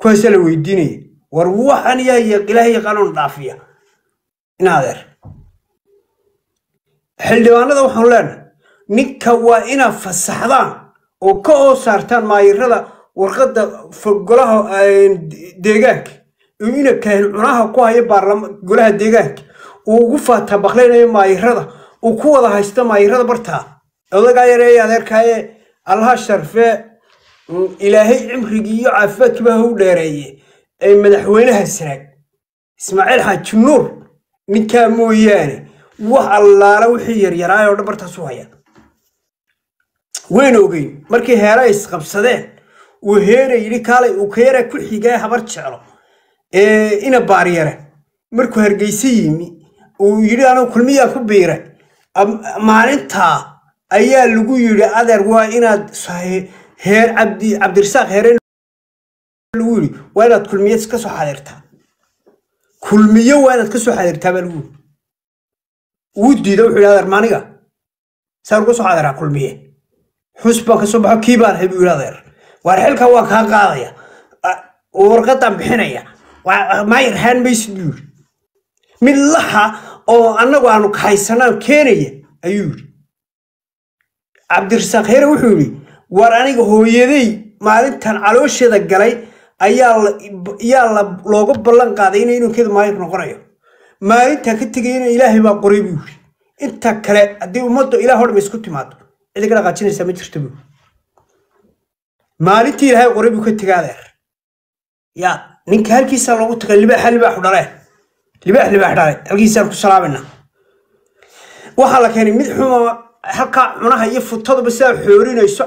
kuwaasaa la weydiinaya war waxan yaa ilaahay yaqaanoon dhaafiya in adeer xildhibaanada waxaanu leenahay ninka waa inaad fasaxdaan oo ka oo saartaan maayirada warqadda golaha deegaanka ina kaahin cunaha ku haya golaha deegaanka uu ugu faataa baqlaynayo maayirada uu ku wada haysta maayirada bartaa odagaa yareeye adeerkaaye allaha sharfee ilaahay cimrigii iyo caafimaadkiiba ha u dheereeye ee madaxweynaha sanaag ismaaciil xaaji nuur ninkaa mooyaane wax allaala wixii yaryaraay oo dhan bartaas u haya wayna ogeyn markii heera isqabsadeen uu heera yidhi kaalay uu ka yara ku xigay habar jeclo ee ina baaryare markuu hargeysa yimi uu yidhi anigu kulmiyaa ku biiray maalintaa ayaa lagu yidhi adeer waa inaad heer cabdi cabdirasaaq heere lagu yidhi waa inaad kulmiye ka soo xadirtaa kulmiyo waa inaad ka soo xadirtaa baa lagu yidhi wuu diida wuxuu yidhi adeer maaniga saan uga soo xadiraa kulmiye xus baan ka soo baxo kii baan ahay buu yidhi adeer waar xilka waa kaa qaadaya warqadaan bixinaya maayir haan maysid buu yidhi mid laxa oo annagu aanu kahaysanaan keenaya ayuu yidhi cabdirasaaq heere wuxuu yidhi war aniga hooyaday maalintan caloosheeda galay ayaa looga ballan qaaday ina inankeeda maayir noqonayo maalintaa ka tegayna ilaahay baa qoray buu yidhi inta kale haddii ummadda ilaah o dham isku timaado cidi ka dhaqaajinaysaa ma jirta buu maalintii ilaahay qoray buu ka tegay adeer ya ninka halkiisaa loogu tagay libaaxa libaaxu dhalee libaax libaax dhale halkiisaan ku salaamayna waxaa la keenay mid xuma halkaa cunaha iyo futaduba sidaa xoorinayso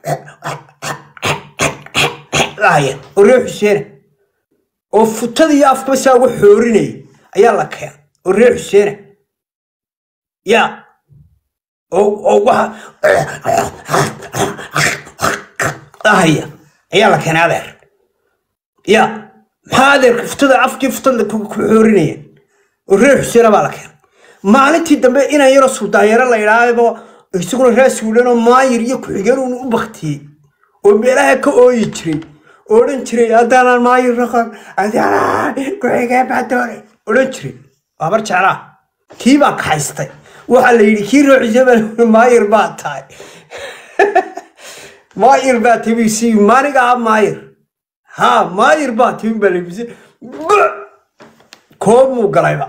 lahaya oo reer xuseena oo futada iyo afkaba sidaa uga xoorinaya ayaa la keenay oo reer xuseena ya oo waxa lahaya ayaa la keenay adeer ya maxaa adeerka futada afkii futada ku xoorinaya oo reer xuseena baa la keenay maalintii dambe inaan yaroo suldaanyaro la idhaahdo isaguna raasuulanoo maayir iyo ku-xigeen uun u baktiyey oo meelaha ka ooyi jiray odhan jiray haddaanaan maayir noqon haddaanaan ku-xigeen baa doonay odhan jiray waabar jeclaa kii baa kaxaystay waxaa la yidhi kii roocisa baa maayir baa tahay maayir baa tahay bisi maaniga ah maayir ha maayir baa tahay baa labise koobmuu galayba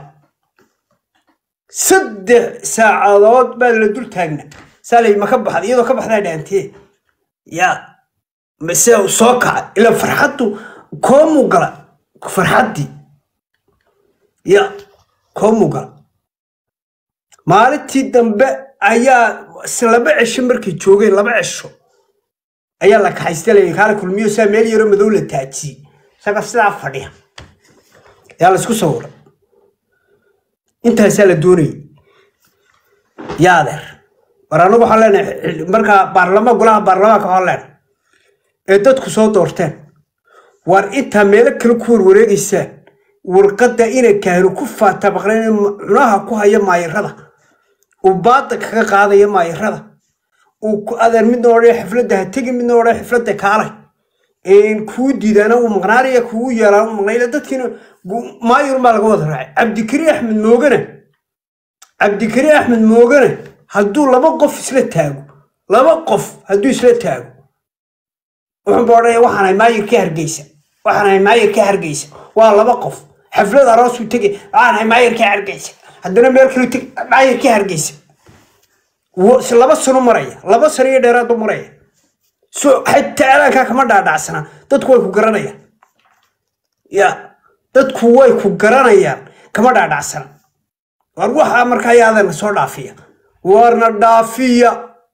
saddex saacadood baa la dul taagna saalay ma ka baxda iyadoo ka baxdaa dhaantee ya mase soo kacay ila farxaddu koomuu gala farxaddii ya koomuu gala maalintii dambe ayaa laba cesho markay joogeen laba cesho ayaa la kaxaystalaya kaala kulmiyo saa meel yaroo madow la taajiyey isaga sidaa fadhiya yaa la isku sawiray intaasaa la doonayay yaa adeer war anagu waxaan leenahay markaa baarlama golaha baarlamaanka waxaan leenahay ee dadku soo doorteen war intaa meelo kale ku warwareegaysaan warqadda inay kaahinu ku faata baqleen cunaha ku haya maayirada uu baada kaga qaadaya maayirada uu adeer midna odhan xifladda ha tegi midna odhan xifladda kaalay kuu diidaana uu maqnaanaya kugu yeelaan u maqnayla dadkiina maayir baa laga wada raacay cabdikari axmed moogane cabdikari axmed moogane hadduu laba qof isla taago laba qof hadduu isla taago wuxuunba odhanaya waxaan ahay maayirka hargeysa waxaan ahay maayirka hargeysa waa laba qof xaflad aroosuu tegay waxaan ahay maayirka hargeysa haddana meel kale teg maayirka hargeysa laba sano maraya laba sano iyo dheeraadu maraya so xataa alaankaa kama dhaadhacsana dadku way ku garanayaan ya dadku way ku garanayaan kama dhaadhacsana war waxaa markaa yaadana soo dhaafiya warna dhaafiya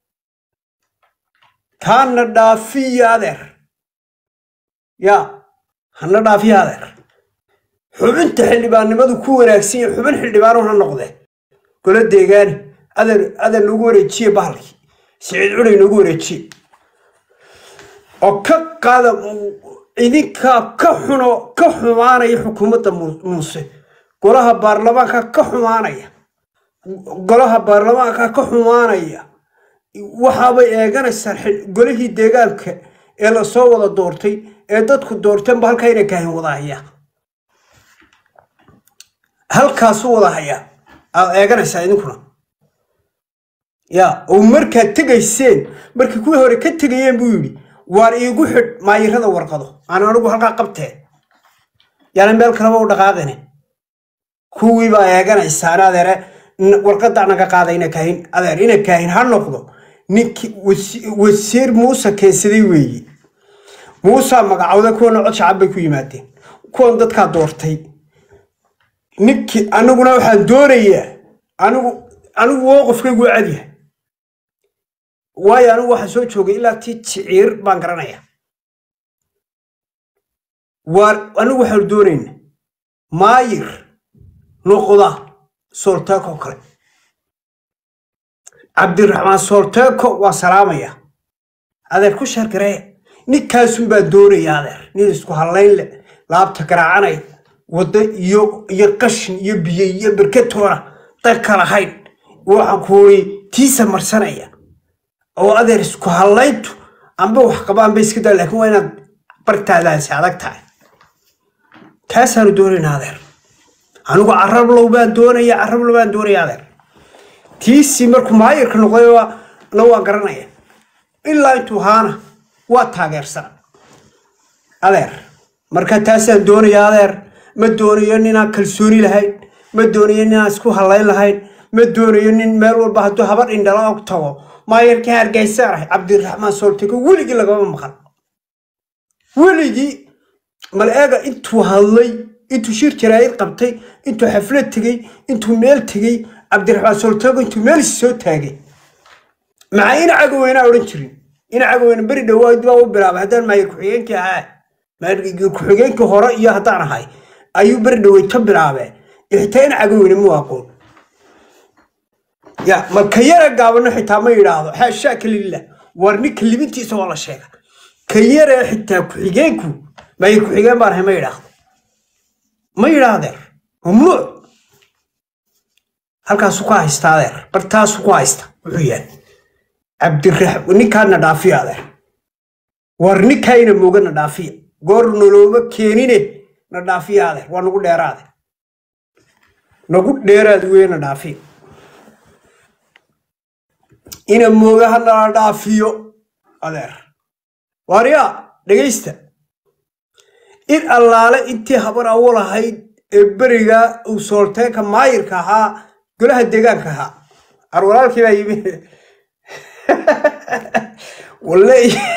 kaana dhaafiya adeer ya hana dhaafiya adeer xubinta xildhibaannimadu ku wanaagsan yahay xubin xildhibaano ha noqdee golo deegaani adeer adeer nagu wareejiye bahalkii siciid cunay nagu wareejiye oo ka qaada idinkaa ka xuno ka xumaanaya xukuumadda muuse golaha baarlamaanka ka xumaanaya golaha baarlamaanka ka xumaanaya waxaabay eeganaysaa golihii deegaanka ee lasoo wada doortay ee dadku doorteenba halkaa inay kaahin wada hayaa halkaasu wada hayaa aad eeganaysaa idinkuna ya oo markaad tegayseen markii kuwii hore ka tegayeen buu yidhi waar iigu xidh maayirada warqado aan anigu halkaa qabteen yaana meel kaleba u dhaqaaqine kuwii baa eeganaysaa adeere warqadaa naga qaada ina kaahin adeer ina kaahin ha noqdo ninkii wasiir muuse keensaday weeye muusaa magacowda kuwana cod shacab bay ku yimaadeen kuwan dadkaa doortay ninkii aniguna waxaan doonayaa anigu anigu woo qofkaygu cadyahay waayo anigu waxaan soo joogay ilaa tii jiciir baan garanaya waar anigu waxaanu doonayna maayir noqda soolteeko kale cabdiraxmaan soolteeko waa salaamaya adeer ku sheergareeya ninkaasun baan doonaya adeer nin isku hallayn leh laabta garaacanay waddo iyo iyo qashin iyo biyo iyo berketoona danka lahayn waxaan kuuri tiisa marsanaya oo adeer isku hallayntu amba wax qaba amba iska daa laakiin waa inaad bartaadaasi adag tahay taasaanu doonaynaa adeer anigu carablow baan doonaya carablow baan doonaya adeer tiisii markuu maayirka noqday na waa garanaya ilaa intuu haana waa taageersan adeer marka taasaan doonaya adeer ma doonayo ninaan kalsooni lahayn ma doonayo ninaan isku hallayn lahayn ma doonayo nin meel walba hadduu habar indhala og tago maayirkii hargeysaan ahay cabdiraxmaan soolteko weligii lagama maqan weligii mal eega intuu hadlay intuu shir jaraa'id qabtay intuu xaflad tegey intuu meel tegey cabdiraxmaan soolteko intuu meel soo taagay maxaa ina cagoweynaa odhan jirin ina cagoweyna beri dhawaad baa u bilaabay haddaan maayir ku-xigeenkii ahaa maayir ku-xigeenkii hore iyo haddaan ahay ayuu beri dhaweyd ka bilaabee xitaa ina cagoweyna mu aqoon ya marka yara gaabano xitaa ma yidhaahdo xaashaaka lilah war ninka libintiisa waa la sheega ka yare xitaa ku-xigeenku maayir ku-xigeen baan ahay ma yidhaahdo ma yidhaadeer mamnuuc halkaasu ku haysta adeer bartaasu ku haysta wuxuu yahay cabdirax ninkaana dhaafiya adeer war ninkaayna mooga na dhaafiya goor nolooma keenine na dhaafiya adeer waa nagu dheeraade nagu dheeraad weye na dhaafiya ina mooga hanala dhaafiyo adeer waaryaa dhegaysta in allaale intii habar awo lahayd ee beriga uu soolteeka maayirka ahaa golaha deegaanka ahaa arwalaalkii baa yimi walle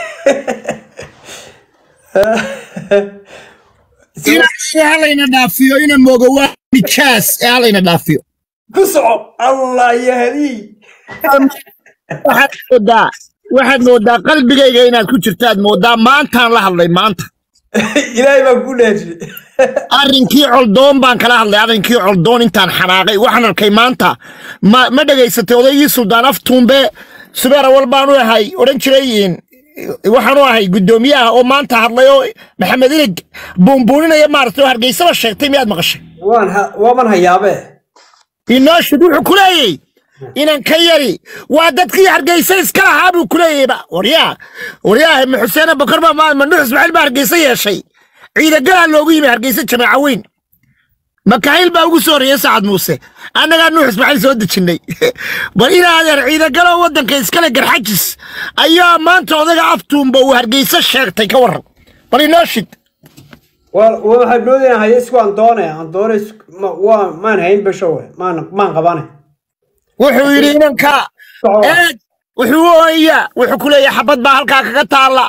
halayna dhaafiyo ina mooga waa nijaas ee halayna dhaafiyo ku soco allah yahdii waxaad moodaa waxaad moodaa qalbigayga inaad ku jirtaad moodaa maantaan la hadlay maanta ilaahay baan ku dheeji arrinkii coldoon baan kala hadlay arrinkii coldoon intaan xanaaqay waxaan arkay maanta ma ma dhegaysatay odaygii suldaan aftuumbe subeer awal baan u ahay odhan jiray waxaan u ahay guddoomiyaha oo maanta hadlay oo maxamed ilig buunbuuninaya maaragtay oo hargeysaba sheegtay miyaad maqashay waan waaban hayaabe inooshid wuxuu ku leeyey inan ka yari waa dadkii hargeysa iska lahaa buu ku leeyeyba waryaa waryaa ma xuseene bakar baa mandhux ismaaciil baa hargeysa yeeshay ciidagalaa loogu yimi hargeysa jamaaca weyn makaayil baa ugu soo horreeyey sacad muuse annagaa nuux ismaaciil soo dejinnay bal inaa adeer ciidagalo waddanka iskale garxajis ayaa maanta odaga aftuumba uu hargeysa sheegtay ka warran bal inoo shid waxaan moodaya haye isku aan doone aan doone waa maan hayn bashowe maan maan qabane wuxuu yidhi inanka eeg wuxuu ooyaa wuxuu ku leeyahay xabad baa halkaa kaga taalla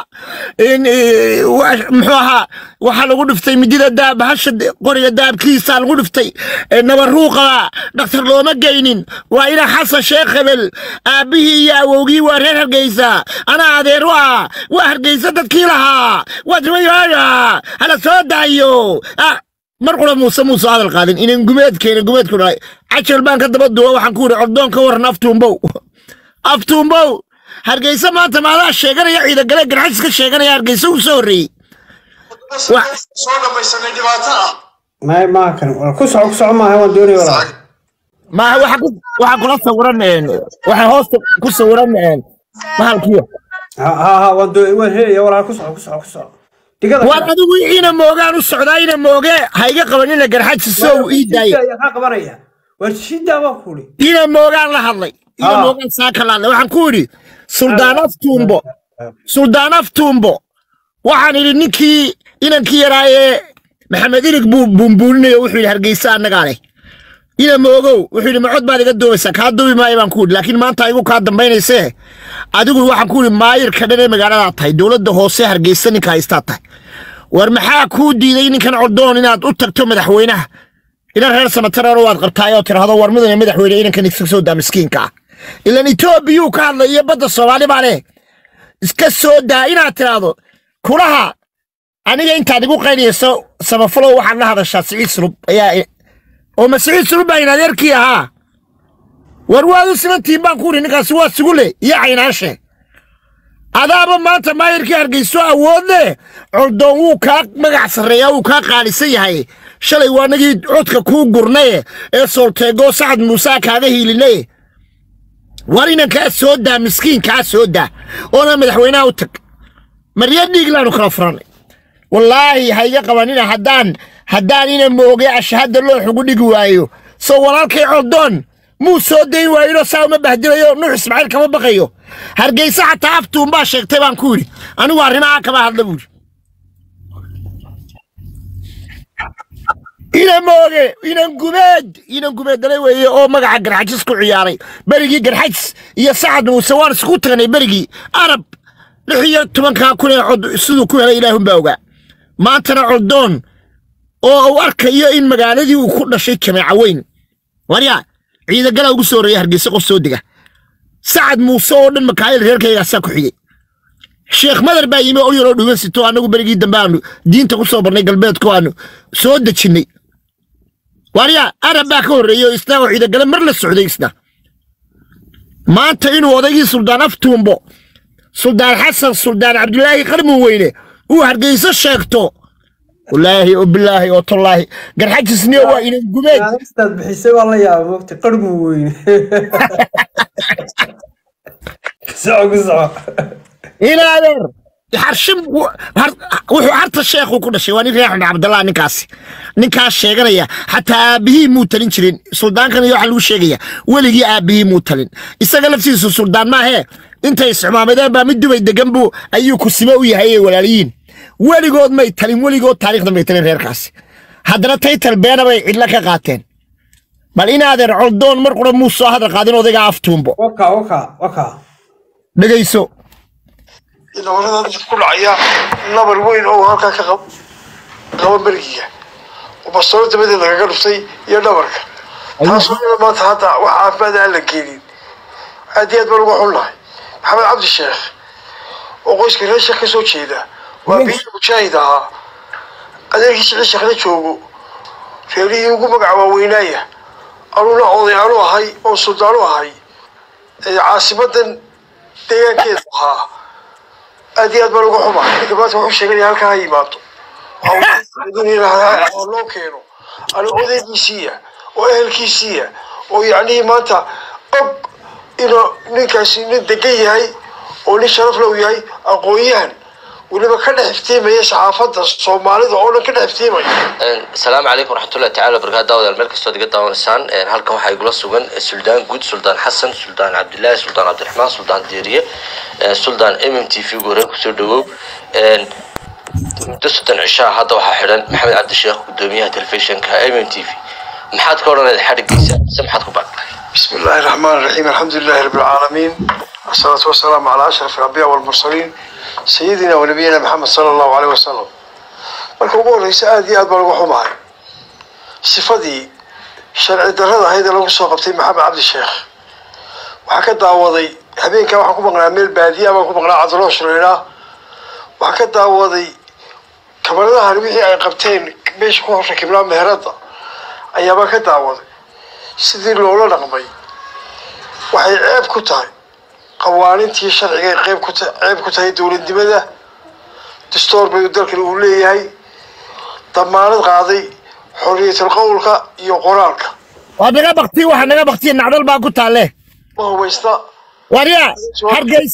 muxuu ahaa waxaa lagu dhiftay midida daab hasha qoriga daabkiisa lagu dhiftay nabaruuqa dhakhtar looma geynin waa ina xasan sheekh hebel aabbihii iyo awowgii waa reer hargeysa anaa adeer u ah waa hargeysa dadkii lahaa waad riwayaaya hala soo daayo mar qura muuse muuse hadal qaadin inan gumeedkeena gumeedku dhalay cajal baan ka daba duwa waxaan ku yidhi cordoon ka waran aftuumbow aftuumbow hargeysa maanta maadaa sheeganaya ciidagale garxajis ka sheeganaya hargeysa uu soo horreeyey soo dhamaysanay dhibaato ah may maa kan ku soco ku soco maaha waan doonaya walaal maaha waxa ku waxa kula sawiran waxa hoosta ku sawiran bahalkiyo ha ha ha waan doonaya waan helaya walaal ku soco ku soco ku soco digada war adigu ina moogaan u socdaa ina mooge ha iga qabanina garxajisow ii daaya kaa qabanaya war shidaa baa kuli ina moogaan la hadlay ina Ah. moogaan saaka la hadlay waxaan ku idhi suldaan aftuumbo suldaan aftuumbo waxaan idhi ninkii inankii yaraa ee maxamed ilig buu buunbuuninaya wuxuu yidhi hargeysa annagaa leh ina moogow wuxuu yidhi macod baad iga duubaysaa kaa duubi maayo baan ku idhi laakiin maanta igu kaa dambaynaysee adigu waxaan ku idhi maayirka dhan ee magaaladaa tahay dowladda hoose hargeysa ninka haystaa tahay war maxaa kuu diiday ninkan cordoon inaad u tagto madaxweynaha inan reer samatarana waad qabtaayoo tidhaahdo war mudane madaxweyne inankan iska soo daa miskiinka ah ilan etoobiyuu ka hadlay iyo badda soomaali baa leh iska soo daa inaad tidhaahdo kulaha aniga intaad igu qaynayso samafalow waxaad la hadashaa siciid sulub ayaa i- oo ma siciid sulub baa in adeerkii ahaa war waad u simantihiin baan ku idhi ninkaasi waa sugule iyo caynaashe adaaba maanta maayirkii hargeyso awood leh coldoon wuu kaa magac sarreeyaa wuu kaa qaalisan yahay shalay waa nagii codka kuu gurnaye ee soolteegoo sacad muuse kaaga hiilinaye war inankaa soo daa miskiinkaa soo daa oona madaxweynaha u tag marya dhiiglaanu kala furannay wallaahi ha iga qabanina haddaan haddaan ina mooge ashahadda loox ugu dhigi waayo soo walaalkay coldoon muu soo dayn waayinoo saa uma bahdilayo nuux ismaaciil kama baqayo hargeysa xataa aftuun baa sheegtay baan ku yidhi anigu arrimaha kama hadla buuri ina mooge inan gubeed inan gubeed dalay weeye oo magaca garxajis ku ciyaaray berigii garxajis iyo sacad muuse waan isku tagnay berigii arab lix iyo tobankaa kun ee cod siduu ku helay ilaahun baa ogaa maantana coldoon oo uu arkayo in magaaladii uu ku dhashay jameeca weyn waryaa ciidagala ugu soo horreeya hargeysa qof soo dega sacad muuse oo dhan makaayil reerkaygaasaa ku xigay sheekh madar baa yimi oo yaroo dhugan sito annagu berigii dambe aanu diinta ku soo barnay galbeedku aanu soo dejinnay waryaa arab baa ka horreeyey oo isna oo ciidagale mar la socday isna maanta inuu odaygii suldaan aftuumbo suldaan xasan suldaan cabdulaahi qarmun weyne uu hargeyso sheegto wallaahi oo bilaahi oo tallaahi garxajisniyo waa inan gubeed istaad bixisay waa la yaaba mogta qarmu weyne soco ku soco ilaadeer xarshin wuxuu harta sheekhu ku dhashay waa nin reer xamd cabdallah ninkaasi ninkaas sheeganaya xataa aabbihii muu talin jirin suldaankan iyo waxaa lagu sheegaya weligii aabbihii muu talin isaga laftiisu suldaan maahee intay isxumaamadeen baa mid dubay degan buu ayuu kusimo u yahay ee walaaliyiin weligood may talin weligood taariikhda may talin reerkaasi haddana taytal beena bay cidla ka qaateen bal inaadeer coldoon mar qura muu soo hadal qaadin odayga aftuumbo waka waka waka dhegayso nabarada dadka ku dhacaya nabar weyn oo halkaa ka qab qaba bergiga oo bastoolo dabadeed lagaga dhuftay iyo dhabarka taasoo ila maanta hadda wax caafimaad aan la keenin aad iyo aad baan uga xunnahay maxamed cabdi sheekh oo qoyska reer sheekh ka soo jeeda waa biyo mujaahid ahaa adeerkii sicii sheekhna joogo reerihii ugu magaca waaweynaaya anuna oday aanu ahay oo suldaanu ahay ee caasimadan deegaankeeda ahaa aad iyo aad baan uga xumaa ninka maanta wuxuu sheeganaya halkaa ha yimaado oo loo keeno ana odaygiisiiya oo ehelkiisiiya oo yacnihii maanta og inuu ninkaasi nin degan yahay oo nin sharaf low yahay aqoon-yahan weliba ka dhex iftiimaya saxaafadda soomaalida oo dhan ka dhex iftiimaya asalaamu calaykum waraxmatullahi tacala wabarakaatu daawadayaal meel kastoo diga daawanaysaan halkan waxaa igula sugan suldaan guud suldaan xasan suldaan cabdilaahi suldaan cabdiraxmaan suldaan diiriye suldaan m m t v gu horeen kusoo dhawow muddo soddon cishaa hadda waxaa xidhan maxamed cabdisheekh gudoomiyaha telefishinka m m t v maxaad ka odhanayd xadhigiisa mise maxaad ku baaqday بسم الله الرحمن الرحيم الحمد لله رب العالمين والصلاة والسلام على أشرف الأنبياء والمرسلين سيدنا ونبينا محمد صلى الله عليه وسلم marka ugu horeysa aad iyo aad baan uga xumahay sifadii sharci darrada ahayd ee lagu soo qabtay maxamed cabdi sheekh waxaa ka daawaday habeenkaa waxaan ku maqnaa meel baadiya baan ku maqnaa cadaloo shureynaa waxaa ka daawaday kamaradahan wixii ay qabteen meesha ku rakibnaa meherada ayaabaan ka daawaday sidii loola dhaqmay waxay ceeb ku tahay qawaanintii sharciga ay qeyb ku ta ceeb ku tahay dowladnimada dastoor bay dalkan uu leeyahay damaanad qaaday xorriyatul qowlka iyo qoraalka waa naga bakti waxa naga baktiya nacdal baa ku taalle ma hubaysta waryaa hargeysa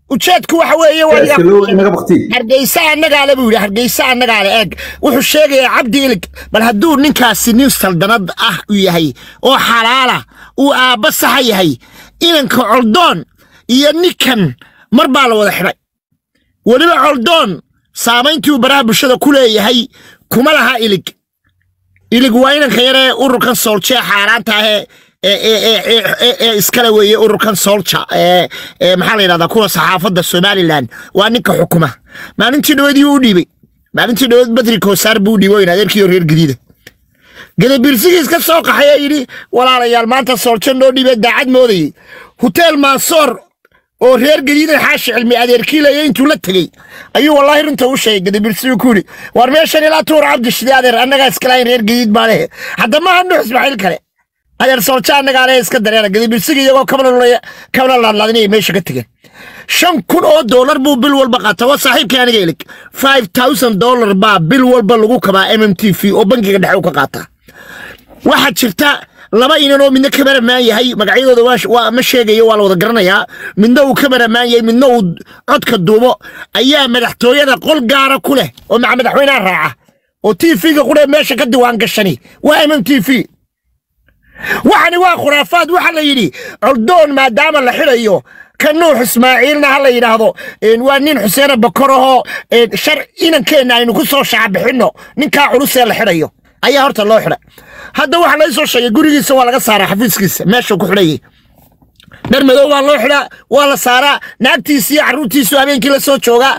ujeedku waxa weeye waa iska loo inaga bakti hargeysa annagaale buu yidhi hargeysa annagaale eeg wuxuu sheegayaa cabdi ilig bal hadduu ninkaasi nin saldanad ah u yahay oo xalaala uu aabba saxa yahay inanka coldoon iyo ninkan mar baa la wada xidhay weliba coldoon saamayntii uu baraha bulshada ku leeyahay kuma laha ilig ilig waa inanka yare ururkan soolja xaaraanta ah ee ee- ee- ee- ee- ee- ee iskale weeye ururkan soolja ee ee maxaa la yidhahdaa kuwa saxaafadda somalilan waa ninka xukuma maalintii dhaweedii u dhiibay maalintii dhaweed badri koosaar buu u dhiibay in adeerkii reer gadiida gadabiirsigiis ka soo qaxay ee yidhi walaalayaal maanta soolja noo dhiibay daacad moodayey huteel maasoor oo reer gadiidan xaashi cilmi adeerkii leeya intuu la tegey ayuu wallaahi runta u sheegay gadabiirsigu ku yidhi war meeshan ilaa tuur cabdi shide adeer annagaa iskalahayn reer gadiid baa lehe hadda maaha nuux ismaaciil kale adeer soolja annagaa lehe iska dareera gadabiirsiga iyagoo kabna kabna laadlaadinaya meesha ka tegeen shan kun oo doolar buu bil walba qaata waa saaxiibkii aniga ilig five thousand dollar baa bil walba lagu kabaa m m t v oo bangiga dhexe u ka qaataa waxaa jirta laba inan oo midna kameramaan yahay magacyadooda waa waa ma sheegayo waa la wada garanayaa midna uu kameramaan yahay midna uu codka duubo ayaa madaxtooyada qol gaara ku leh oo maca madaxweynaha raaca oo t v-ga qudhe meesha ka diwaan gashani waa m m t v waxani waa khuraafaad waxaa la yidhi coldoon maadaama la xidhayo ka nuux ismaaciilna ha la yidhaahdo een, waa nin xuseena bakor ahoo een, shar inankeenna aynu ku soo shacabixinno ninkaa culusee la xidhayo ayaa horta loo xidhay hadda waxaa laga soo sheegay gurigiisa waa laga saaraa xafiiskiisa meeshuu ku xidhayay dhar madow waa loo xidhaa waa la saaraa naagtiisi iyo carruurtiisu habeenkii la soo joogaa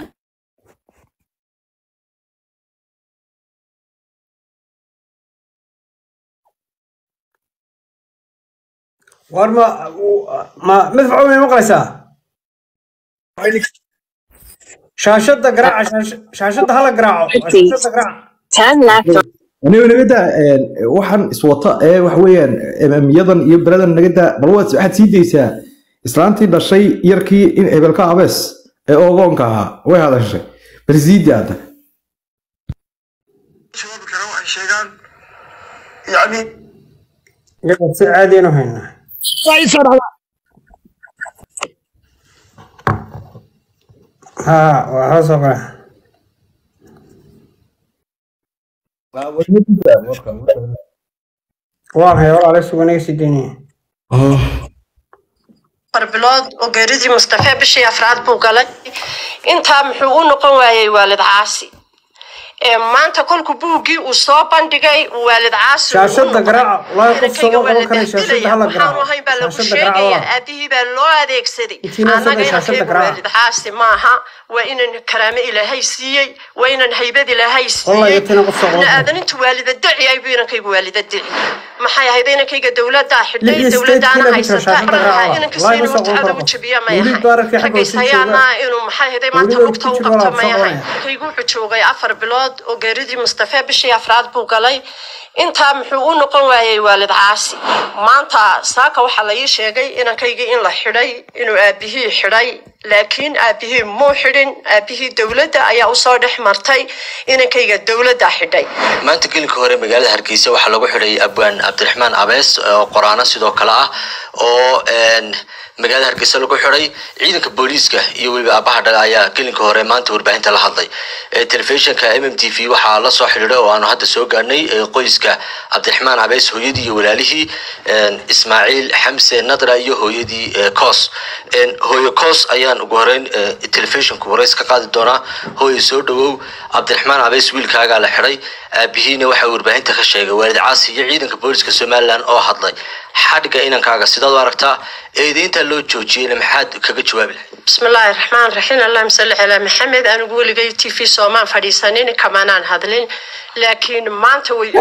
war ma ma madfaco may maqlaysaa shaashadda garaaca shaash- shaashadda hala garaaco shaashadda garaaca Ten left on aniga naga daa een, waxaan iswata ee waxa weeyaan emamiyadan iyo beradan naga daa bal waad waxaad sii daysaa islaantii dhashay yarkii in hebelka abees ee ogoonka ahaa way hadashay bal sii daa hadda jawaabi kara waxay sheegaan yacni iyaga si caadiyanu haynaa waa ii soo dhacdaa ha waa hala soo garaaca waan haya walaale sugan iga sii daynaya afar bilood oo geeridii mustafe bishii afraad buu galay intaa muxuu u noqon waayey waalid caasi ee maanta kolku buuggii uu soo bandhigay waalid caasi uu u shaashadda noqday. garaaca walahi qof Inankayga soo waa la qaban kara shaashadda dahdelaya. hala waxaanu garaaco ahayn baa lagu shaashadda garaaca sheegaya walaal aabihii baa loo adeegsaday Intiina annaga sabir shaashadda inankayga garaaca. waalid caasi maaha waa inan karaame ilaahay siiyey waa inan haybad ilaahay Wallahi siiyey tina qof soo qaban kara. aadanintu waalida daci aybu inankaygu waalida daci maxay ahayd inankayga dowladdaa Lix xidhay iyo sideed dowladdaana kiilo mitir haysata shaashadda garaaca inanka walahi ma siinu soo qaban mutacada karo u jabiya ma weli yahay baararkii xagga raggays hoose jooga hayaana inuu maxay ahayd maanta Weliba lugta ku u jiro qabto walaal ma soo yahay qabanaya. kaygu wuxuu joogay afar bilood oo geeridii mustafe bishii afraad buu galay intaa muxuu u noqon waayey waalid caasi maanta saaka waxaa la ii sheegay inankaygii in la xidhay inuu aabihii xidhay laakiin aabihii muu xidhin aabihii dowladda ayaa usoo dhex martay inankayga dowladda xidhay maanta gelinka hore magaalada hargeysa waxaa lagu xidhay abwaan cabdiraxmaan abees oo qoraano sidoo kale ah oo een, magaalada hargeysa lagu xidhay ciidanka booliiska iyo weliba aabaha dhaga ayaa gelinka hore maanta warbaahinta la hadlay Ee, telefishinka m m t v waxaa la soo xidhiidhay oo aanu hadda soo gaarnay ee, qoyska cabdiraxmaan abees hooyadii iyo walaalihii een, ismaaciil xamse nadra iyo hooyadii ee, koos Een, hooyo koos ayaan ugu horeyn ee, telefishinku warays ka qaadi doonaa hooyo soo dhawow cabdiraxmaan abees wiilkaagaa la xidhay aabihiina waxaa warbaahinta ka sheegay waalid caasi iyo ciidanka booliska somalilan oo hadlay xadhiga inankaaga sidaad u aragtaa eedeynta loo joojiyeyna maxaad kaga jawaabi lahayd بسم الله الرحمن الرحيم اللهم صل على محمد أنا أقول لك تي في سومان فريسانين كمان عن هذلين لكن ما أنت وي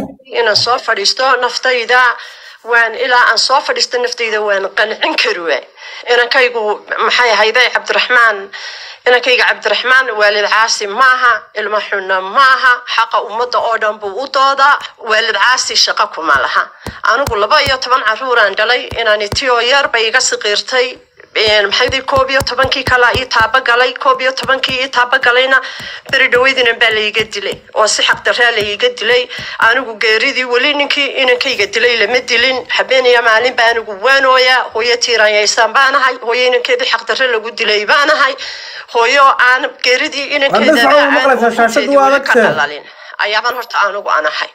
إن صوف فريستو نفتي ذا وان إلى أن صوف فريستو نفتي ذا وان قنعن كروي إن كيجو محي هيدا عبد الرحمن إن كيجو عبد الرحمن والد عاصي معها المحنة معها حق أمة أودم بوطودا والد عاصي شقكم لها أنا أقول لبا يا طبعا عروران دلي إن أنا تيو يار بيجا صغيرتي maxay koob iyo tobankii kala ii taabagalay koob iyo tobankii ii taabagalayna beri dhaweydinan baa laiga dilay oo si xaqdaraa laiga dilay anigu geeridii weli ninkii inankayga dilay lama dilin habeen iyo maalin baa anigu waanooya hooyo tiiranyaysan baanahay hooyo inankeedii xaqdarre lagu dilay baanahay hooyo aan geeridii inankeeda ka dhalalin ayaaban horta anigu anahay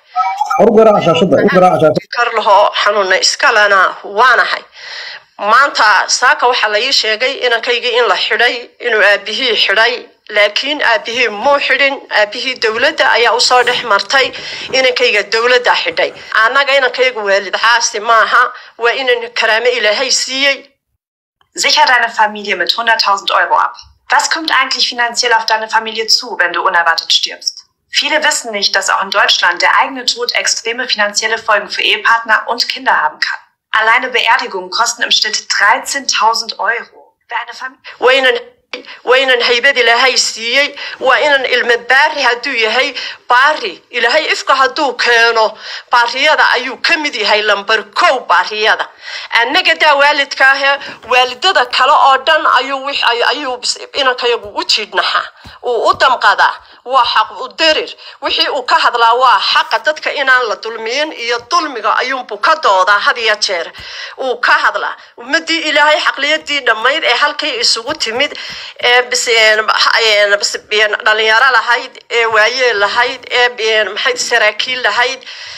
karlaho xanuuna iskalena waanahay maanta saaka waxaa la ii sheegay inankaygii in la xidhay inuu aabihii xidhay laakiin aabihii muu xidhin aabihii dowladda ayaa usoo dhex martay inankayga dowladda xidhay annaga inankayga waalid caasi maaha waa inan karaame ilaahay siiyey Sicher deine Familie mit 100.000 Euro ab. Was kommt eigentlich finanziell auf deine Familie zu, wenn du unerwartet stirbst? Viele wissen nicht, dass auch in Deutschland der eigene Tod extreme finanzielle Folgen für Ehepartner und Kinder haben kann. Alleine Beerdigungen kosten im Schnitt 13.000 Euro. Wer eine Familie waa inan haybad ilaahay siiyey waa inan ilma baari hadduu yahay baari ilaahay ifka hadduu keeno baariyada ayuu ka mid yahay lambar kow baariyada annaga daa waalidkaahe waalidada kale oo dhan ayuu ayuu inankayagu u jiidhnaxaa uu u damqadaa waa xaq u darir wixii uu ka hadlaa waa xaqa dadka inaan la dulmiyin iyo dulmiga ayuunbuu ka doodaa had iyo jeer uu ka hadlaa ummadii ilaahay xaqliyadii dhammayd ee halkay isugu timid ee dhalinyaro lahayd ee waayeel lahayd ee maxay saraakiil lahayd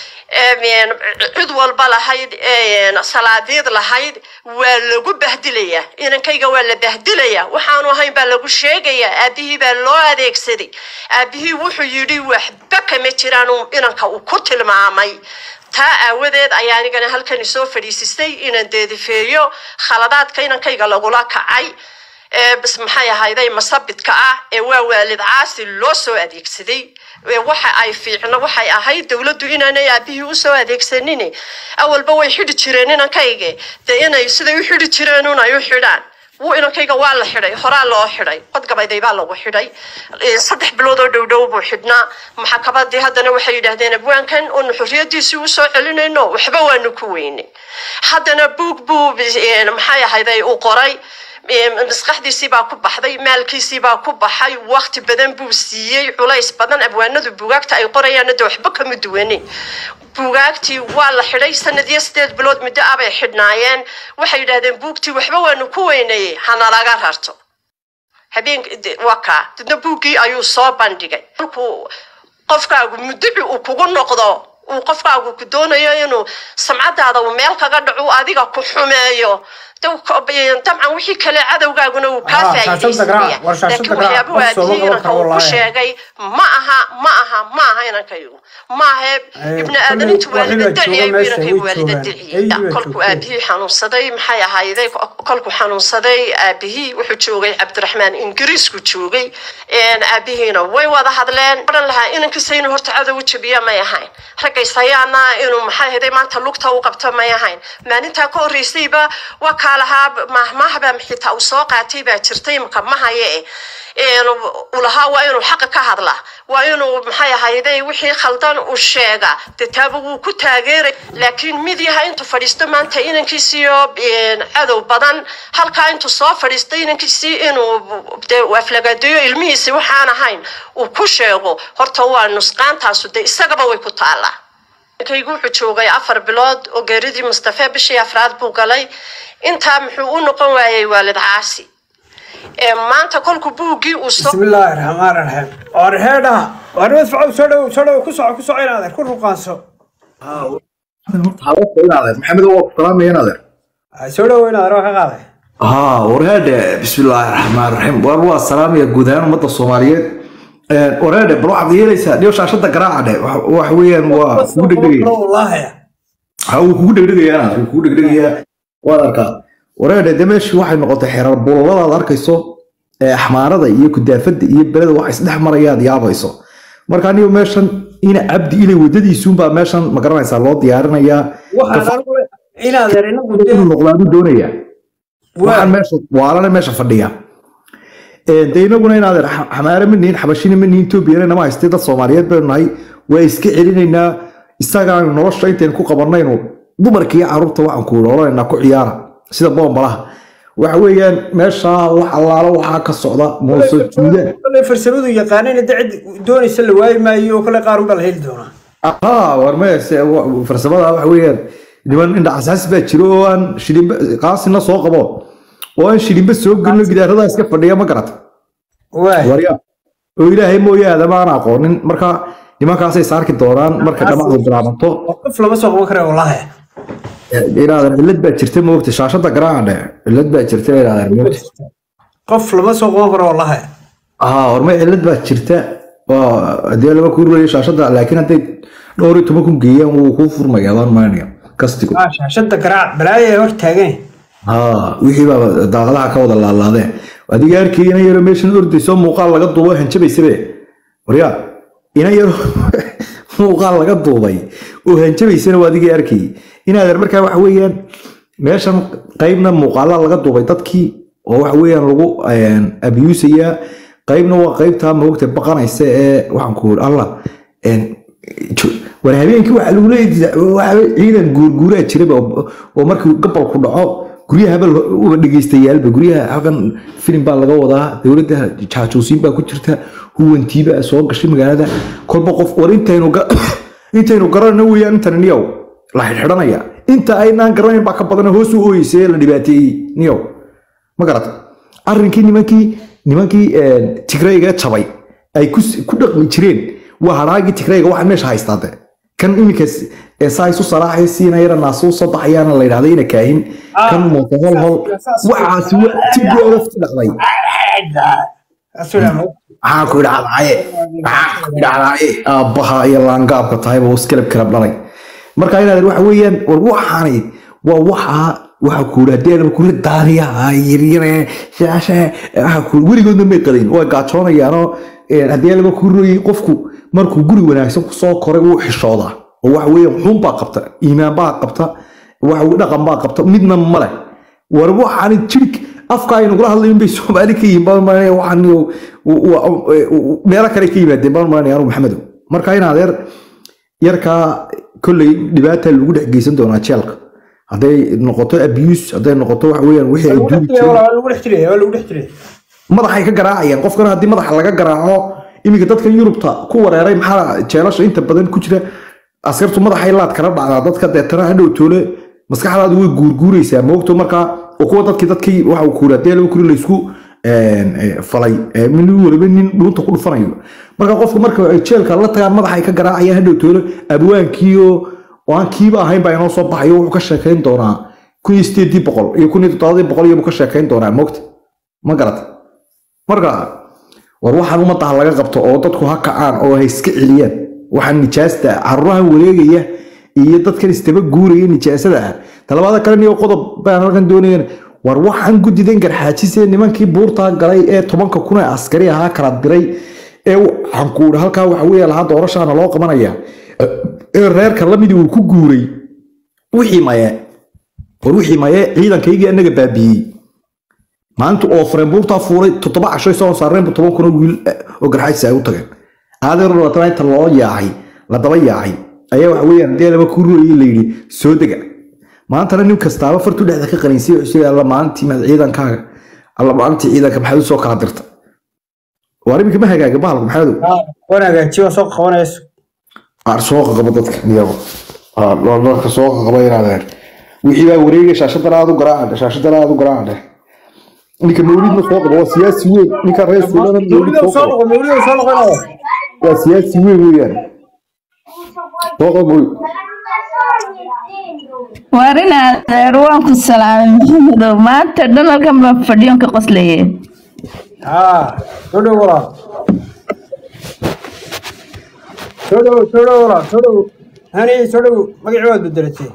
cid walba lahayd salaadiid lahayd waa lagu bahdilayaa inankayga waa la bahdilayaa waxaanu ahayn baa lagu sheegayaa aabihii baa loo adeegsaday aabihii wuxuu yidhi waxba kama jiraan inanka uu ku tilmaamay taa aawadeed ayaa anigana halkan isoo fadhiisistay inaan deedifeeyo khaladaadka inankayga lagula kacay bas maxay ahayday masabidka ah ee waa waalid caasi loo soo adeegsaday waxa ay fiicno waxay ahayd dowladdu inaanay aabihii usoo adeegsanin awalba way xidhi jireen inankayga dee inay siday u xidhi jireen un ay u xidhaan wuu inankayga waa la xidhay horaa loo xidhay qodgabayday baa lagu xidhay saddex bilood oo dhow dhow buu xidhnaa maxakabadii haddana waxay yidhaahdeen abwaankan oonu xorriyadiisii usoo celinayno waxba waanu ku weynay haddana buug buu maxay ahayday uu qoray maskaxdiisii baa ku baxday maalkiisii baa ku baxay wakti badan buu siiyey culays badan abwaanadu buugaagta ay qorayaan de waxba kama duwanin buugaagtii waa la xidhay sanadiyo sideed bilood muddo ah bay xidhnaayeen waxay yidhahdeen buugtii waxba waanu ku weynayey hanalaga rarto habeen waa kaa dadna buuggii ayuu soo bandhigay markuu qofkaagu mudduci uu kugu noqdo uu qofkaagu ku doonayo inuu samcadaada uu meel kaga dhaco adiga ku xumeeyo dabcan wixii kale cadowgaaguna uu kaa faa'iidaysanaya laakiin waxyaabuhu aabihii inanka uu ku sheegay ma aha ma aha ma aha inankaygu ma ahe ibni aadanintu waalida diciyay buu inankaygu waalida diciyay kolkuu aabihii xanuunsaday maxay ahayday kolkuu xanuunsaday aabihii wuxuu joogay cabdiraxmaan ingiriisku joogay aabihiina way wada hadleen odhan lahaa inankiisa inuu horta cadow u jabiya may ahayn ragaysayaana inuu maxay ahayday maanta lugta u qabto may ahayn maalintaa ka horreysayba waa kaa lahaa mahmahba xitaa uu soo qaatay baa jirtay imka mahaye uu lahaa waa inuu xaqa ka hadlaa waa inuu maxay ahayday wixii khaldan uu sheega dee taaba wuu ku taageeray laakiin mid yaha intuu fadhiisto maanta inankiisiyo cadow badan halkaa intuu soo fadhiisto inankiisii inuu dee aflagaadeeyo ilmihiisi waxaan ahayn uu ku sheego horta waa nusqaantaasu dee isagaba way ku taallaa kaygu wuxuu joogay afar bilood oo geeridii mustafe bishii afraad buu galay intaa muxuu u noqon waayey waalid caasi maanta kolku buuggii uu soo bismillaahi raxmaan raxiim war heedha war madfacow soo dhow soo dhow ku soco ku soco inaadeer ku ruqaanso maxamed waa ku salaamaya inaadeer soo dhow inaadeer waa ka qaaday haa warheedhe bismillaahi raxmaan raxiim war waa salaamaya guud ahaan ummadda soomaaliyeed warheedhe bal waxaad yeelaysaa dhiyo shaashada garaaca dhe wax weeyaan waa kugu dhegdhegaya wallaahi ha wuu kugu dhegdhegayaa inaad wuu kugu dhegdhegayaa waad arkaa wareedhe de meeshii waxay noqotay xerar buulalladaad arkayso ee axmaarada iyo kudaafada iyo beleda wax isdhex marayaad yaabayso marka anigu meeshan ina cabdi inay wadadiisuunbaa meeshan ma garanaysaa loo diyaarinayaa waxaan inaadeer inagu inuu noqdaanu doonaya waxaan meesha waalana meesha fadhiya de inaguna inaadeer xamaare ma nihin xabashina ma nihin etoobiyana nama haystay dad soomaaliyeed baynu nahay waa iska celinaynaa isagaanu nolosha intaynu ku qabanaynu dumarka iyo carruurta waxaan ku odhanaynaa ku ciyaara sida boombalaha waxa weeyaan meeshaa wax allaalo waxaa ka socda moose juudaan kale farsamadu yaqaaneen hadda cid doonaysa la waayi maayo oo kale qaar unbaa la heli doonaa haa war mayse farsamada waxa weeyaan niman indha casaas baa jiro oo aan shilimba qaasina soo qabo oo aan shilimba soo gelino gidaaradaa iska fadhiya ma garata waay warya oo ilaahay mooye aadama aan aqoonin marka nimankaasay saarki doonaan marka dhamacdu bilaabanto qof lama soo qaban kara wallahi inaadan cillad baa jirta moogta shaashada garaacadhe cillad baa jirta inaadan moogta qof lama soo qaban karo wallahi haa hormay cillad baa jirta oo haddii laba kuu rulayo shaashada laakiin hadday dhowr iyo toban kun geeyaan wuu kuu furmaya adaan maanaya kastigo aa shaashada garaac balaaya hor taagan haa wixii baa daaqadaha ka wada laalaadeen adiga arkay ina yaro meeshan ordayso muuqaal laga duubo hanjabaysabe waryaa ina yaro muuqaal laga duubay oo hanjabaysana waa adiga arkay inaadan markaa waxa weeyaan meeshan qaybna muuqaala laga duubay dadkii oo waxa weeyaan lagu abiyuusayaa qaybna waa qaybtaa moogta baqanaysa ee waxaan ku allah war habeenkii waxaa lagu leeyahay ciidan guurguuraa jiraba oo markii gabalku dhaco guryahaba uba dhegeystayaalba guryaha halkan filim baa laga wadaa dowladda jaajuusiin baa ku jirta huwantiiba soo gashay magaalada kolba qof war intaynu intaynu garanayno weeyaan intan niyow la xidhxidhanaya inta aynaan garanayn baa ka badan hoos u ooyeysa la dhibaateeyey niyow ma garata arrinkii nimankii nimankii tigrayga jabay ay ku dhaqmi jireen waa hadhaagii tigrayga waxa meesha haystaade kan iminka saa isu salaaxay siina yara naasu soo baxayaana la yidhahda ina kaahin kan mooto hol hol waxaasi waa tigoolafti dhaqday maxaa ku idhahdaye maxaa ku idhahdaye aabbaha iyo laangaabka tahayba uu iskalab kalab dhalay marka inaad waxa weeyaan war waxaani waa waxaa waxa ku yidhi haddii kula daariyaha yaryare shaashe waxa ku weligoodna may qadayn waa gaajoonayaanoo haddii laga ku royay qofku markuu guri wanaagsan kusoo koray wuu xishoodaa oo waxa weeyaan xun baa qabta iimaan baa qabta waxa dhaqan baa qabta midna male war waxaani jirik afka aynu kula hadlayn bay soomaali ka yihiin baan maranaya waxaan meelo kale ka yimaadeen baan maranaya anu maxamedow marka in adeer yarkaa kolley dhibaata lagu dhex geysan doonaa jeelka hadday noqoto abuse hadday noqoto waxa weeyaan wixii ay duubi jireen lagu dhex jiraya waa lagu dhex jiraya madaxay ka garaacayaan qofkana haddii madaxa laga garaaco iminka dadka yurubta ku wareeray maxaa jeelasha inta badan ku jira askartu madaxay laad kala dhacdaa dadka deetana hadhow toole maskaxdaadu way guurguuraysaa moogto markaa oo kuwa dadkii dadkii waxa kuura dee laba kuri laysku falay min waliba nin dhuunta ku dhufanayo marka qofka marka ay jeelka la tagaan madaxay ka garaacayaan hadhow toole abwaankiiyo oo aan kiiba ahayn baa inoo soo baxayo wuxuu ka sheekayn doonaa kun iyo sideedii boqol iyo kun iyo toddobadii boqol iyo buu ka sheekayn doonaa moogta ma garata marka war waxaan ummadaha laga qabto oo dadku ha kacaan oo ha iska celiyaan waxaan nijaasta caruurahan wareegaya iyo dadkan istaba guuraya nijaasada ah talabaada kale niyo qodob baan halkan doonayan war waxaan guddidan garxaajisee nimankii buurtaa galay ee tobanka kun ee askari ahaa kala diray ee waxaan ku idhi halkaa waxa weeye lahaa doorashaana loo qabanaya ee reerka lamidii uu ku guuray wixii maye war wixii maye ciidankaygii annaga baabiiyey maanta oo fareenbuurtaa fuulay toddoba cashoy soo saareen toban kun oo wiil oo garxaajis ay u tageen aadeer labaatan inta loo yaacay la daba yaacay ayaa waxa weeyaan haddii laba ku rurayay la yidhi soo dega maantana nin kastaaba fartu dhexda ka qaninsay wuxuu alla maalintii maad ciidankaaga alla maalintii ciidanka maxaad u soo kala dirta waar iminka ma hagaaga bahalku maxaad waan hagaajiye waan soo qabanayso aar soo qabo dadka iyago dadka soo qabo inaadeen wixii baa wareegay shaashadan aad u garaacadhe shaashadan aad u garaacadhe ninka mawlidna soo qabo waa siyaasi weyn ninka reer suulana mawlid soo qabo mawlida soo noqonayo waa siyaasi weyn weeyaan soo qabo mawlid waar inaad reer waan ku salaamay maxamedow maanta dhan halkan baan fadhiyon ka qoslaye haa soo dhow walaal soo dhow soo dhow walaal soo dhow hani soo dhow magacii waad bedelatay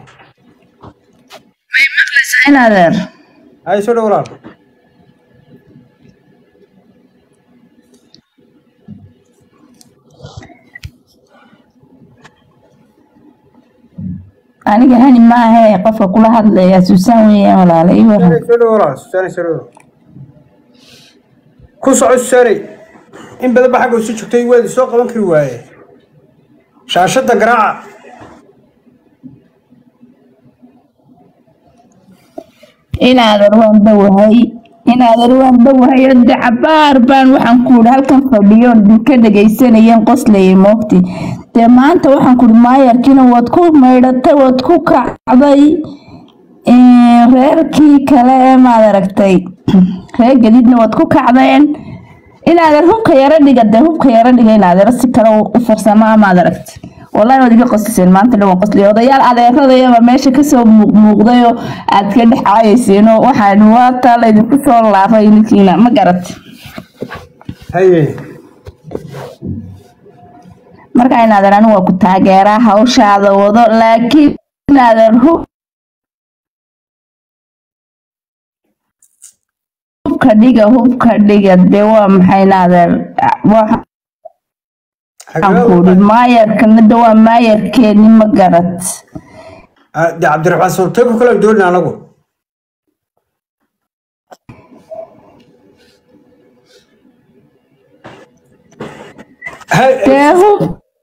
inadeer hay soo dhow walaal aniga hani maahe qofka kula hadlaya suusaan weeyaan walaala ii waran soo dhow walaal susaanay soo dhow ku soco susaanay in badan ba xagga isu joogtay waad soo qaban kari waaye shaashadda garaaca inaadan waan dhowahay inaadan waan dhowahay de cabaar baan waxaan ku idhi halkan fadhiyo ka dhagaysanayeen qoslaya moogti dee maanta waxaan ku idhi maayarkiina waad ku maydhatay waad ku kacday Ee, reerkii kale ee maad aragtay reer gadiidna waad ku kacdeen inaadan hubka yaro dhiga dee hubka yaro dhiga inaadero si kale u u farsamaa maad aragtay wallahi waad iga qosliseen maanta dhan waan qosliyay odayaal adeeradayaba meesha kasoo muuq muuqdayoo aad ka dhex caayayseeno waxaan waataa laydinku soo laafay ninkiina ma garat haye marka inaadan anigu waa ku taageeraa hawshaada wado laakiin inaadan hub hubka dhiga hubka dhiga dee waa maxay inaadan waxaan ku idhi maayarkana de waa maayarkeeni ma garat de cabdiraxmaan sulteeko kale doonina anagu Ha- dee hub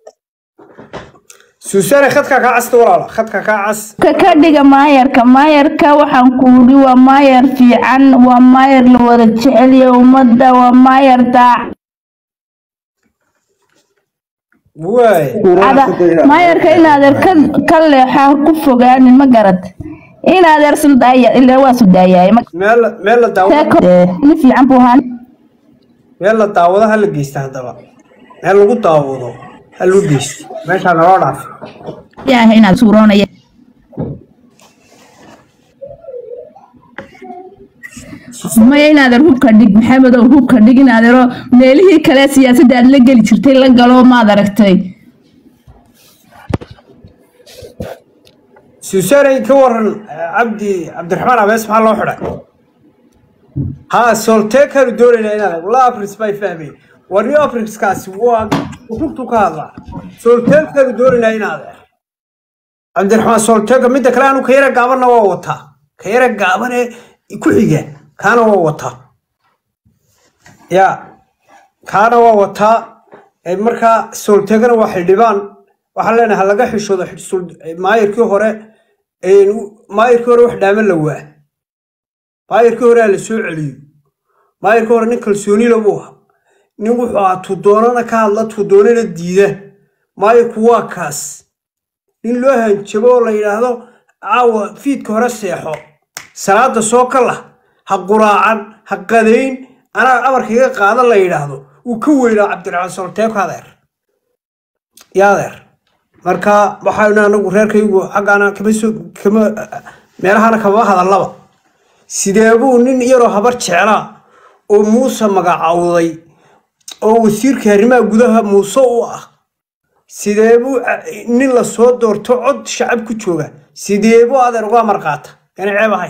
suusaane khadkaa kaa casta walaala khadkaa kaa cas ka ka dhiga maayarka maayarka waxaan ku idhi waa maayar fiican waa maayar la wada jeceliyo ummadda waa maayar daac waay ada maayarka inaadeer ka ka leexaa ku fogaanin ma garat inaadeer suldaaya ilaa waa sudaayaay ma meel meel la daawado nin fiican buu ahaan meel la daawado ha la geysta haddaba meel lagu daawado ha lagu geysto meeshaa naloo dhaaf yahay inaad suuroonaya maya inaadeer hubka dhig maxamedow hubka dhig inaadeero meelihii kale siyaasadda aad la geli jirtay la galo maad aragtay suusaane ka waran eh, cabdi cabdiraxmaan abees maxaa loo xidhay ha solteekaanu doonaynaa inaad wala afris bay fahmeen wari afriskaasi waa runtu ka hadlaa solteekaanu doonaynaa inaad cabdiraxmaan solteeka midda kale anu ka yara gaabanna waa wataa ka yara gaaban ee ku xiga kaana waa wataa ya kaana waa wataa ee markaa solteegana waa xildhibaan waxaan leenahay ha laga xishoodo xis- sul- maayirkii hore een, maayirkii hore wax dhaama la waa maayirkii hore ha la soo celiyo maayirkii hore nin kalsooni la buu ahaa nin wuxuu ahaa tudoonana ka hadla tudoonana diida maayirku waa kaas nin loo hanjabo oo la yidhaahdo caawa fiidka hore seexo salaada soo kala ha quraacan ha qadayn anaa amarka iga qaada la yidhaahdo wuu ka weynaa cabdiraxmaan solteeko adeer yaa adeer marka waxaynu anagu reerkaygu xaggaana kama soo kama meelahana kama hadallaba sidee buu nin yaroo habar jeclaa oo muuse magacawday oo wasiirka arrimaha gudaha muuse u ah sidee buu a- nin la soo doorto cod shacab ku jooga sidee buu adeer uga amar qaata yana ceeb ahayn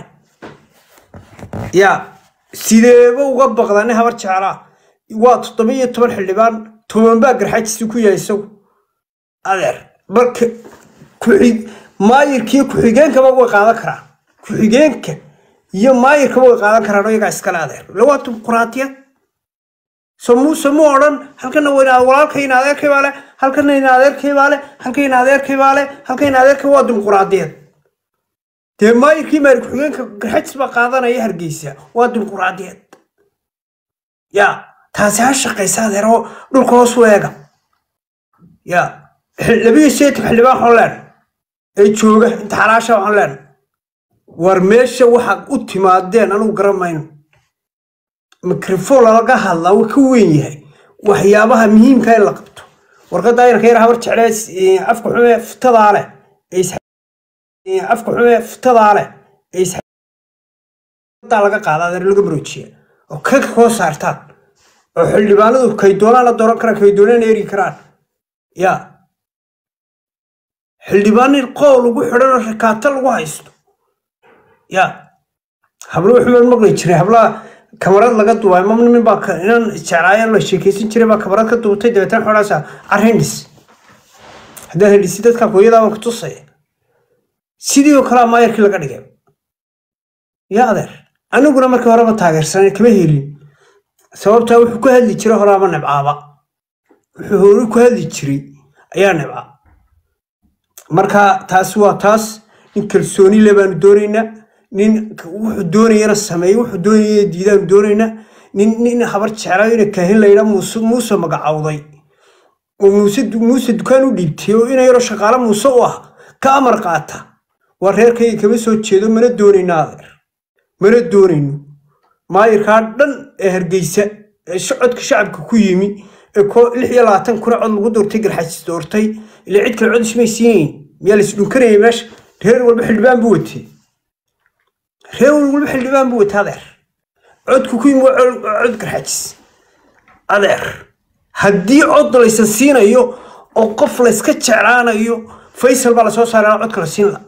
ya sideeba uga baqda nin habar jeclaa waa toddoba iyo toban xildhibaan toban baa garxajiisi ku yahay isagu adeer marka ku-xig maayirkiiyo ku-xigeenkaba way qaadan karaan ku-xigeenka iyo maayirkaba way qaadan karaan oo iyagaa iskale adeer ila waa dimuquraatiyad so muuse mu odhan halkana wayna walaalkayna adeerkay baa leh halkana ina adeerkay baa leh halkayna adeerkay baa leh halkayna adeerkay waa dimuquraadiyad dee maayirkii maayir ku-xigeenka garxajis baa qaadanaya hargeysa waa dimuquraadiyad ya taasi ha shaqaysa adeer oo dhulka hoos u eega ya xil- labiyo seetan xildhibaan waxaan leenahay ee jooga inta xalaasha waxaan leenahay war meesha waxaad u timaadeen anugu garan mayno mikrofon lalaga hadlaa wuu ka weyn yahay waxyaabaha muhiimka in la qabto warqadda aynanka yar habar jeclee eh, afka xume fitadaa leh ee is- eh, afka xume fitadaa leh ee is- daa laga qaada adeer laga maroojiya oo ka koo saartaan oo xildhibaanadu kay doonaan la dooran karaan kay doonaan eri karaan ya xildhibaanin qool ugu xidhan oo rakaata lagu haysto ya hablo wuxuu maqli jiray hablaha kamarad laga duubay ma nimin baa ka- inan jeclaayeen la sheekeysan jiray baa kamarad ka duubtay dabeetana xoolaasa arindhis haddaan hindhisi dadka hooyadaa waan ku tusaya sidii oo kalea maayarkii laga dhigay ya adeer aniguna markii horeba taageersanay kama helin sababtaa wuxuu ku hadli jiray horaama nibcaaba wuxuu hore ku hadli jiray ayaa nibca marka taasi waa taas in kalsooni le baanu doonaynaa nin wuxuu doonayana sameeyo wuxuu doonaya diidaan doonayna nin nin habar jeclaa ina kaahin layidhaa muuse muuse magacawday oo muuse muuse dukaan u dhiibtay oo ina yaroo shaqaale muuse u ah ka amar qaata waa reerkayga kama soo jeedo mana doonayno adeer mana doonayno maayirkaa dhan ee hargeysa ee socodka shacabka ku yimi ee ko lix iyo labaatan kuna cod lagu doortay garxajis doortay ilaa cid kale cod ismay siinayn miyaa lais dhunkanayay meesha reer walba xildhibaan buu watay reer walba xildhibaan buu watay adeer codku ku yimi waa cod cod garxajis adeer haddii cod laysan siinayo oo qof layska jeclaanayo faysal baa lasoo saaraa codka la siin la